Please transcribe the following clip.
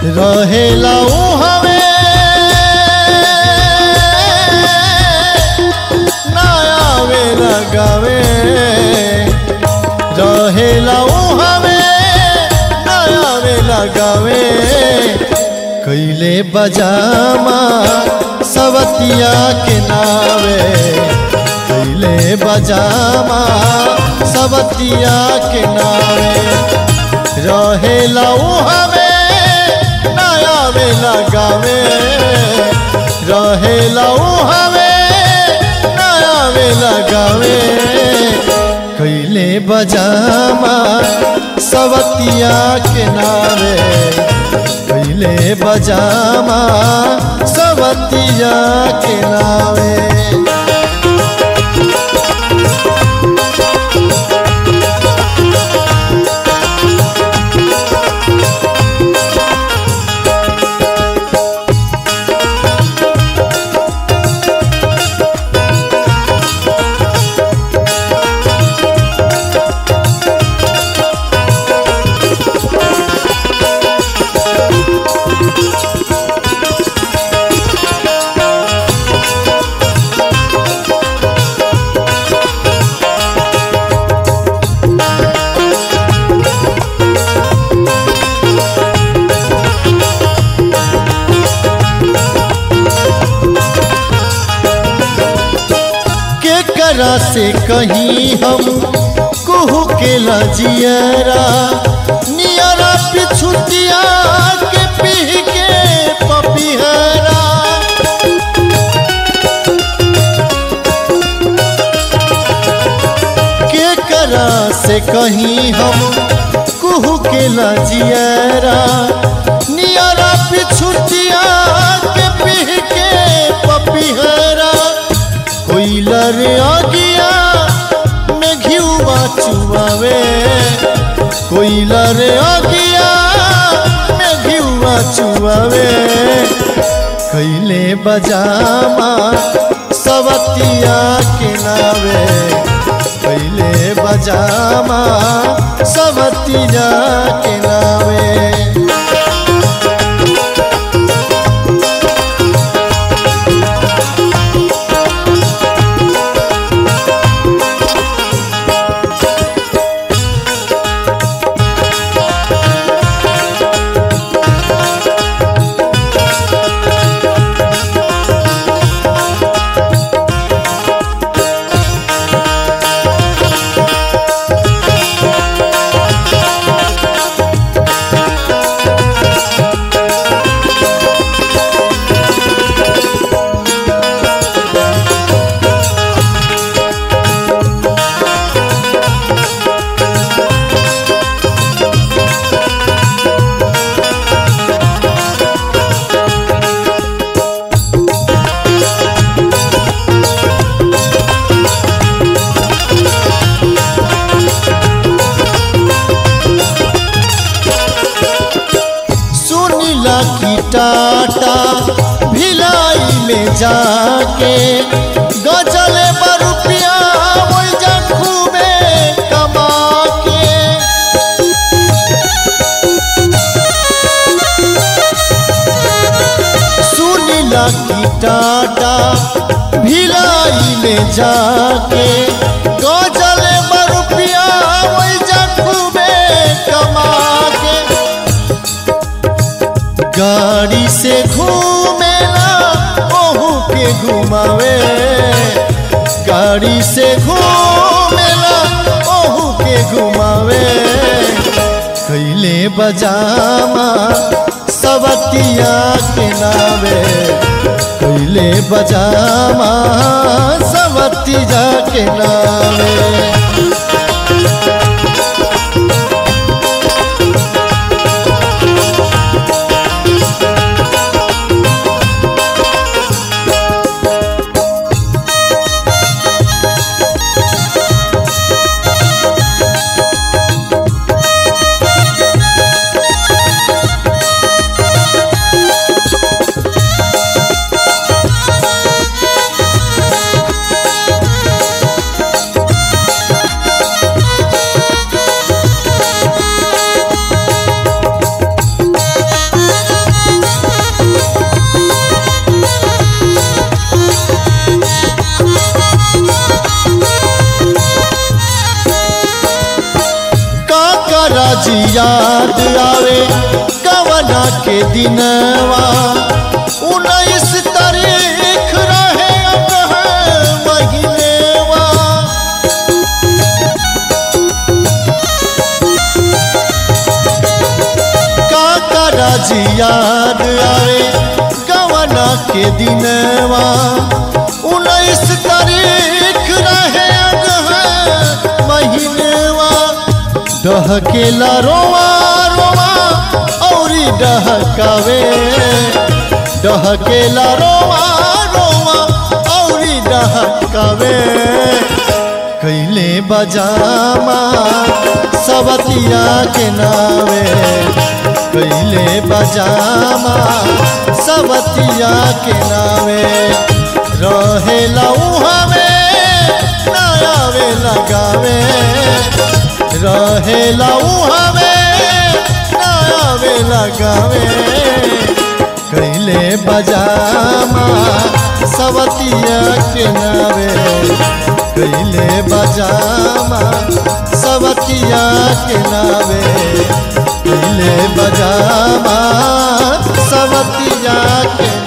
रहेला हवे ना आवे लगावे रहेला हवे ना आवे लगावे कैले बजामा सवतिया के नावे कैले बजामा सवतिया के नावे रहेला हवे ना आवे लगावे रहेला हवे ना आवे लगावे कैले बजामा सवतिया के नावे कैले बजामा सवतिया के नावे के करा से कहीं हम कुहू के लजियरा नियरा पिछुतिया के पी के पपिहरा के करा से कहीं हम कुहू के लजियरा नियरा पिछुतिया के पी के पपिहरा कोइलर आगिया में घिउवा चुआवे कोइलर आगिया में घिउवा चुआवे कैले बजामा सवतिया के नावे कैले बजामा सवतिया के नावे सुनीला की टाटा भिलाई में जाके गजले बरुपिया वही जखू में कमा के सुनीला की टाटा भिलाई में जाके गजले बरुपिया वही जखू में कमा के गाड़ी से घूमेला ओहू के घुमावे गाड़ी से घूमेला ओहू के घुमावे कैले बजामा सवतिया के नावे कैले बजामा सवतिया के नावे याद आवे कवना के दिनवा उन्नीस तारीख रहे अगहन महीनेवा काका राजी याद आवे कवना के दिनवा उन्नीस तारीख रहे अगहन महीनेवा डहकेला रोवा रोवा औरी डहकावे डहकेला रोवा रोवा औरी डहकावे कैले बजामा सवतिया के नावे कैले बजामा सवतिया के नावे रहेला उहावे नयावे लगावे रहेला उहावे नयावे लगावे कैले बजामा सवतिया के नावे कैले बजामा सवतिया के नावे कैले बजामा सवतिया के